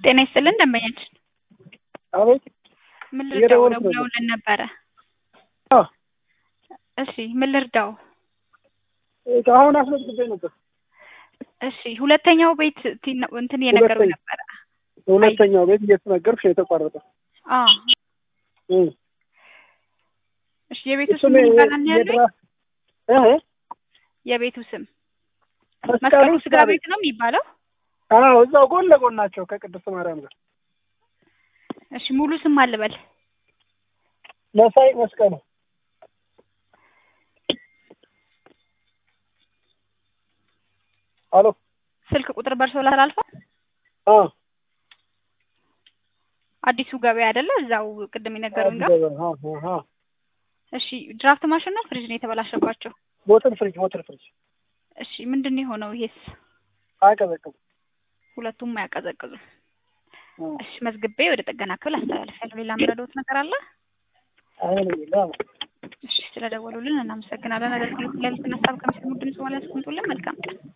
ጤና ይስጥልን ደንበኛችን አቤት ምን ልርዳው እየደወልኩ ነበር። ደውለውልን ነበረ አዎ እሺ ምን ልርዳው አሁን አስመዝግቤ ነበር። እሺ ሁለተኛው ቤት ቲ- እንትን እየነገሩ ሁለተኛ- ነበረ ሁለተኛው ቤት እየተነገርኩሽ ነው የተቋረጠ። አ እም። እሺ የቤቱ ስም እሱም ምን ይባላል ነው ያሉኝ የድራ- እህ የቤቱ ስም መስቀሉ መስቀሉ ስጋ ስጋ ቤት ነው የሚባለው አዎ እዛው ጎን ለጎን ናቸው ከቅድስት ማርያም ጋር። እሺ ሙሉ ስም አልበል መሳይ መስቀሉ አሎ ስልክ ቁጥር በርሶ ላላልፈው አ አዲሱ ገበያ አይደለ እዛው ቅድም የነገሩኝ ጋር አ አ እሺ ድራፍት ማሽን ነው ፍሪጅ ነው የተበላሸባቸው ቦትል ፍሪጅ ቦትል ፍሪጅ እሺ ምንድን ነው የሆነው ይሄስ አይቀዘቅዝም። ሁለቱም አያቀዘቅዙም አ እሺ መዝግቤ ወደ ጥገና ክፍል አስተላልፋለሁ ሌላ የምረዳዎት ነገር አለ አይነ ይላ እሺ ስለደወሉልን እናመሰግናለን አገልግሎት ላይ ልትነሳብ ከሚሰሙ ድምጽ በኋላ ያስቀምጡልን መልካም ቀን